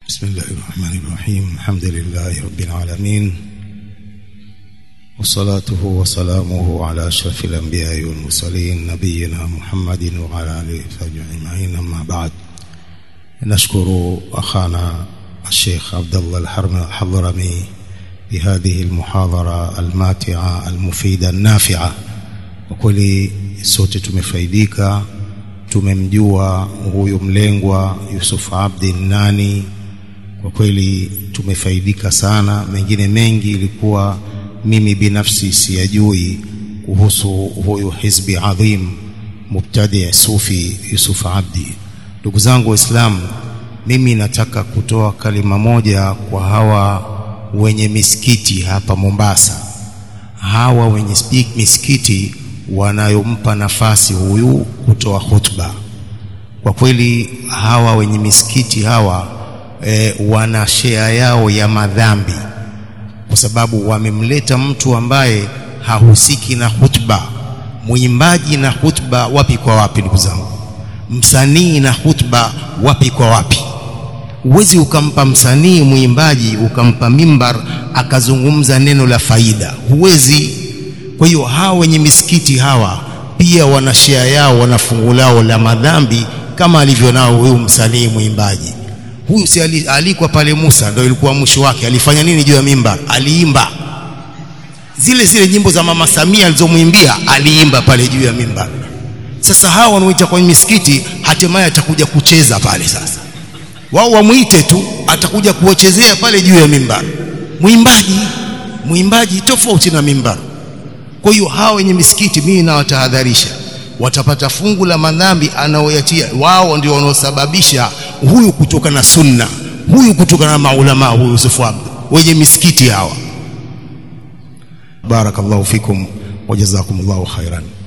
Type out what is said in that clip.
بسم الله الرحمن الرحيم الحمد لله رب العالمين وصلاته وسلامه على أشرف الأنبياء والمرسلين نبينا محمد وعلى آله وصحبه أجمعين أما بعد نشكر أخانا الشيخ عبد الله الحضرمي بهذه المحاضرة الماتعة المفيدة النافعة وكل sote tumefaidika tumemjua huyu mlengwa Yusuf Abdi nani kwa kweli tumefaidika sana mengine mengi ilikuwa mimi binafsi siyajui kuhusu huyu hizbi adhim mubtadi sufi Yusuf Abdi ndugu zangu waislamu mimi nataka kutoa kalima moja kwa hawa wenye misikiti hapa Mombasa hawa wenye misikiti wanayompa nafasi huyu kutoa khutba kwa kweli hawa wenye misikiti hawa e, wana shea yao ya madhambi kwa sababu wamemleta mtu ambaye hahusiki na khutba mwimbaji na khutba wapi kwa wapi ndugu zangu msanii na khutba wapi kwa wapi huwezi ukampa msanii mwimbaji ukampa mimbar akazungumza neno la faida huwezi kwa hiyo hawa wenye misikiti hawa pia wana shea yao wana fungu lao la madhambi kama alivyo nao huyu msanii mwimbaji huyu si alikwa pale Musa ndio ilikuwa mwisho wake alifanya nini juu ya mimbar aliimba zile zile nyimbo za mama Samia alizomwimbia aliimba pale juu ya mimbar sasa hawa wanaoita kwenye misikiti hatimaye atakuja kucheza pale sasa wao wamuite tu atakuja kuwachezea pale juu ya mimbar mwimbaji mwimbaji tofauti na mimbar kwa hiyo hawa wenye misikiti mimi nawatahadharisha watapata fungu la madhambi anaoyatia wao ndio wanaosababisha huyu kutoka na sunna huyu kutoka na maulama huyu Yusuf Abd wenye misikiti hawa barakallahu fikum wa jazakumullahu khairan